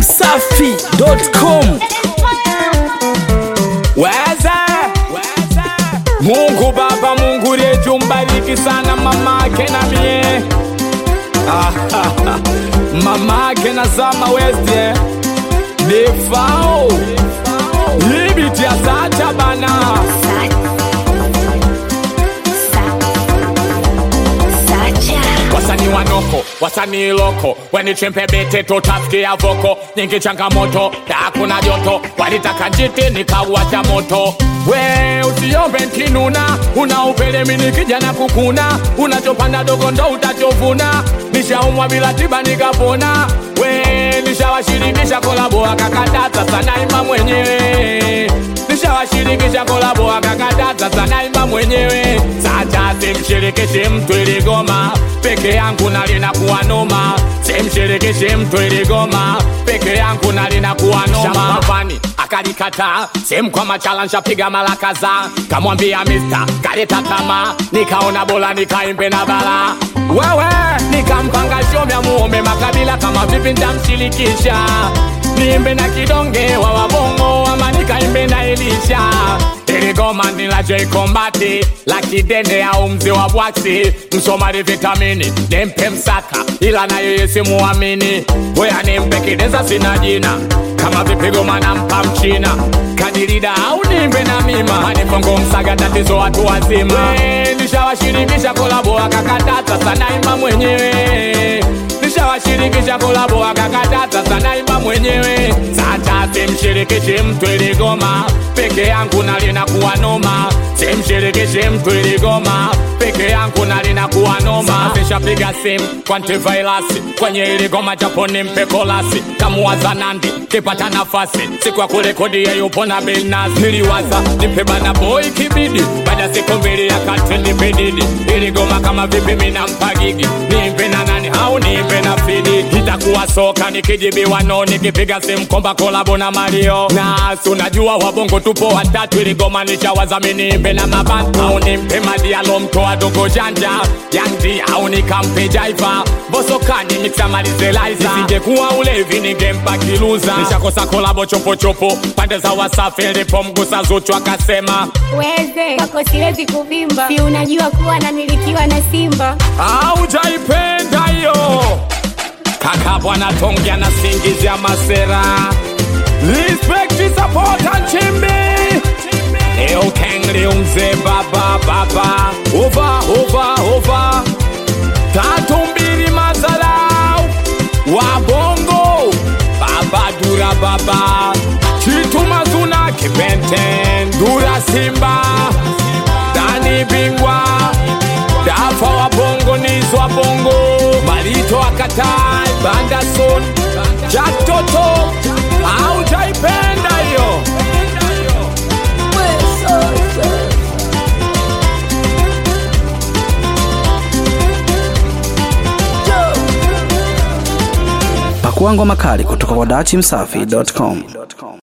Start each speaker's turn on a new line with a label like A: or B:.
A: dachimsafi.com
B: weze Mungu Baba, Mungu letu mbariki sana mamake na mie mamake na Zama West eh. defao ibiti ya sacha bana wasani wanoko wasani loko wenichempe bete totafikia voko nyingi changamoto hakuna joto walitaka njiti nikauacha moto we usiombe nkinuna unaupele mini kijana kukuna unachopanda dogo ndo utachovuna nishaumwa bila tiba nikapona we nishawashirikisha kolabo akakataza sanaima mwenyewe nishawashirikisha kolabo akakataza sanaimba mwenyewe sacha simshirikishe mtu iligoma peke yangu nalinakuwa noma simshirikishe mtu iligoma peke yangu nalinakuwa noma Shamavani akalikataa sehemu kwa machala nshapiga mara kadhaa kamwambia mista kaleta tama nikaona bora nikaimbe na bala wewe nikampanga shomya muombe makabila kama vipi ntamshirikisha niimbe na kidonge wa wabongo ama nikaimbe na elisha iligoma ni la J Kombati la kidende au mzee wa bwaksi msomali vitamini nimpe msaka ila na yeye simuamini weya nimpe kideza sina jina kama vipigo manampa mchina kadirida au nimbe na mima manifongo msaga tatizo watu wazima We, nishawashirikisha kolabo akakatata sanaima mwenyewe nishawashirikisha kolabo akakatata sanaimba mwenyewe sasa simshirikishe mtu iligoma peke yangu nalinakuwa noma simshirikishe mtu iligoma peke yangu nalinakuwa noma sishapiga simu kwa ntivailasi kwenye iligoma japo nimpe kolasi kamuwaza nandi kipata nafasi siku ya kurekodi yeyupo na bilnas niliwaza nimpe bana boy kibidi baada siku mbili ya kati nipedidi iligoma kama vipi mina mpagigi nimpe na nani au nimpe na fidi itakuwa soka nikijibiwa no nikipiga simu komba kolabo na mario na unajua wabongo tupo watatu iligoma nishawazamini nimpe na mabanta au nimpe madialo mtoa dogo janja yandi au nikampe jaiva bosokani miksamalizelaiza isingekuwa ulevi ningempa kiluza nishakosa kolabo chopochopo pande za wasafi nilipomgusa zuchu akasema
C: weze kwako siwezi kuvimba si unajua kuwa namilikiwa na simba
B: aujaipenda hiyo kaka bwana tongea na singizia masera respect support nchimbi eukengli mzee baba baba ova ova ova tatu mbili mazalau wabongo baba dura baba chitumazuna kibenten dura simba dani bingwa dafa wa bongo nizwa bongo malito akatai bandason jaktoto aujaipenda hiyo
A: pakua ngoma kali kutoka kwa dachimsafi.com